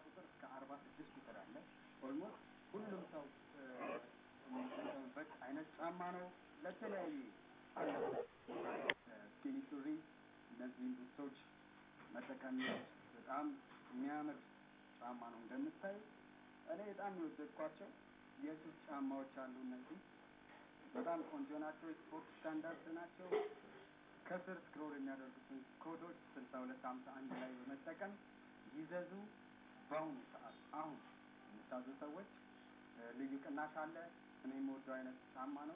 ቁጥር እስከ አርባ ስድስት ቁጥር አለ። ኦልሞስት ሁሉም ሰው የሚጠቀምበት አይነት ጫማ ነው። ለተለያዩ ስኪኒ ሱሪ፣ እነዚህም ቡቶች መጠቀም በጣም የሚያምር ጫማ ነው። እንደምታይ እኔ በጣም የወደድኳቸው የሱፍ ጫማዎች አሉ። እነዚህ በጣም ቆንጆ ናቸው። ስፖርት ስታንዳርድ ናቸው። ከስር ስክሮል የሚያደርጉትን ኮዶች ስልሳ ሁለት ሀምሳ አንድ ላይ በመጠቀም ይዘዙ። በአሁኑ ሰዓት አሁን የምታዙ ሰዎች ልዩ ቅናሽ አለ። እኔ የምወደው አይነት ጫማ ነው።